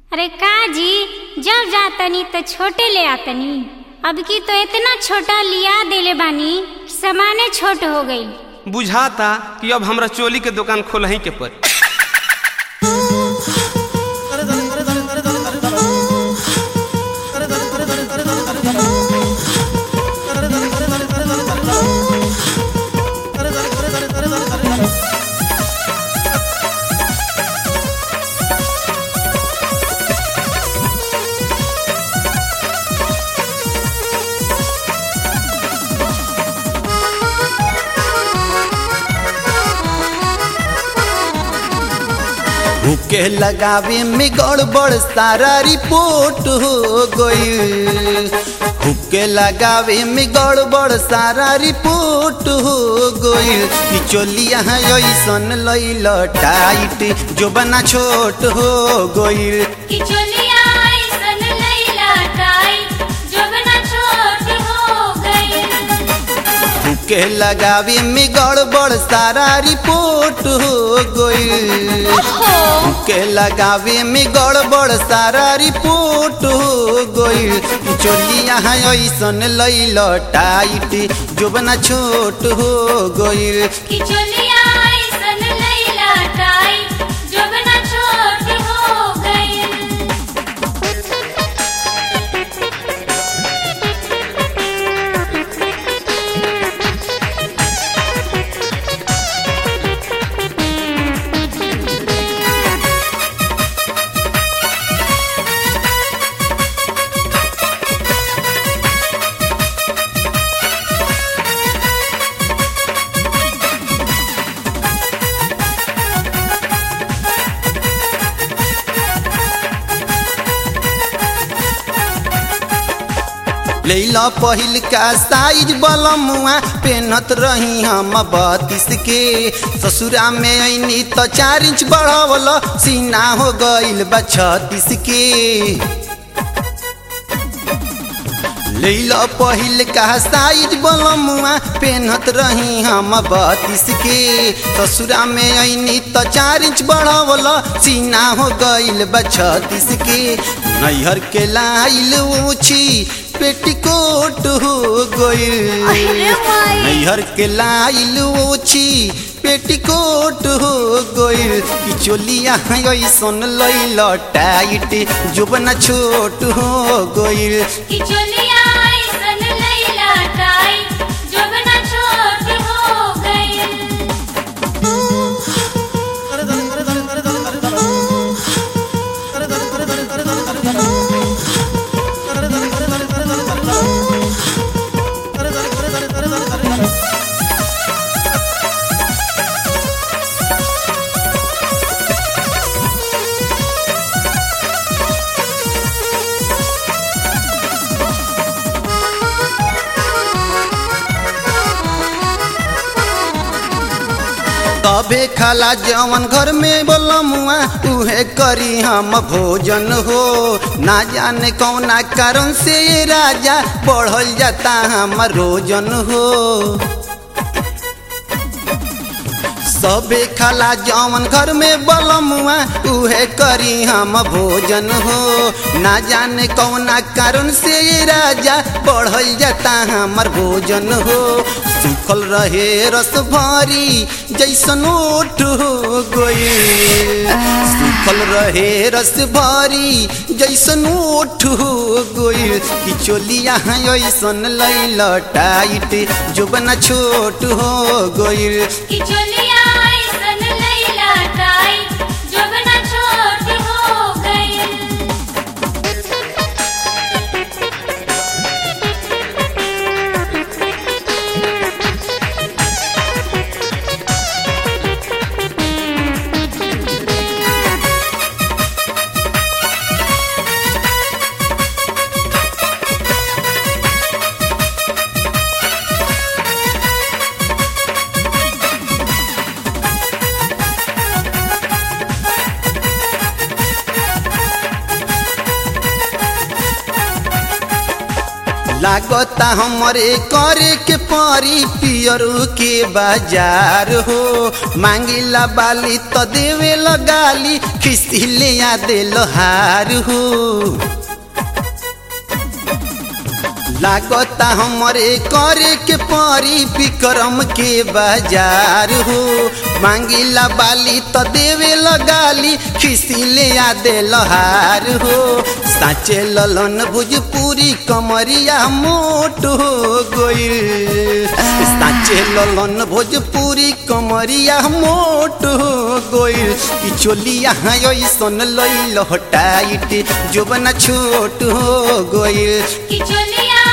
अरे का जी जब जातनी तो छोटे ले आतनी अब की तो इतना छोटा लिया देले बानी सामाने छोट हो गई बुझाता कि अब हमरा चोली के दुकान खोलही के पड़ी भूखे लगावे में गड़बड़ सारा रिपोर्ट हो गई हुक्के लगावे में गड़बड़ सारा रिपोर्ट हो गई कि चोलिया ऐसन लैल टाइट जो बना छोट हो गई कि चोलिया ऐसन लैला टाइट जोबना छोट हो गई हुक्के लगावे में गड़बड़ सारा रिपोर्ट हो गई के लगावे में गड़बड़ सारा रिपोर्ट हो गई चोलिया ऐसन लैल टाइट जोबना छोट हो गई कि चोलिया ऐसन लैला टाइट जोबना छोट हो गई लैला पहिल का साइज बलमुआ पेनत रही हम बत्तीस के ससुरा में ऐनी तो चार इंच बढ़वल सीना हो गईल बा छत्तीस के लैला पहिल का साइज बलमुआ पेनत रही हम बत्तीस के ससुरा में ऐनी तो चार इंच बढ़वल सीना हो गईल बा छत्तीस के नैहर के लाइल ऊँची पेटीकोट हो गई नैहर के लाइल ऊँची पेटीकोट हो गई कि चोलिया ऐसन लैल टाइट जोबना छोट हो गई कि चोलिया ऐसन लैला टाइट जोबना छोट हो गई तबे खाला जवन घर में बोलमुआ उहे करी हम भोजन हो ना जाने कौना कारण से ये राजा बढ़ल जाता हम रोजन हो सबे खाला जवन घर में बलमुआ उहे करी हम भोजन हो ना जाने कौना कारण से ये राजा बढ़ल जाता हमर भोजन हो सुखल रहे रस भरी जैसन ओठ हो गई सुखल रहे रस भरी जैसन ओठ हो गई कि चोलिया ऐसन लैल टाइट जोबना छोट हो गई कि चोलिया ऐसन लैला टाइट जोबना छोट हो गई लागता हमरे करे के परी पियरू के बाजार हो मांगिला बाली तो देवे लगाली खिस्ती ले आ दे हार हो लागता हमरे करे के परी विक्रम के बाजार हो मांगिला बाली तो देवे लगाली खिसी ले आ दे लहार हो साचे ललन भोजपुरी कमरिया मोट हो गइल साचे ललन भोजपुरी कमरिया मोट हो गइल कि चोलिया ऐसन लैल हटाइट जोबना छोट हो गइल कि चलिया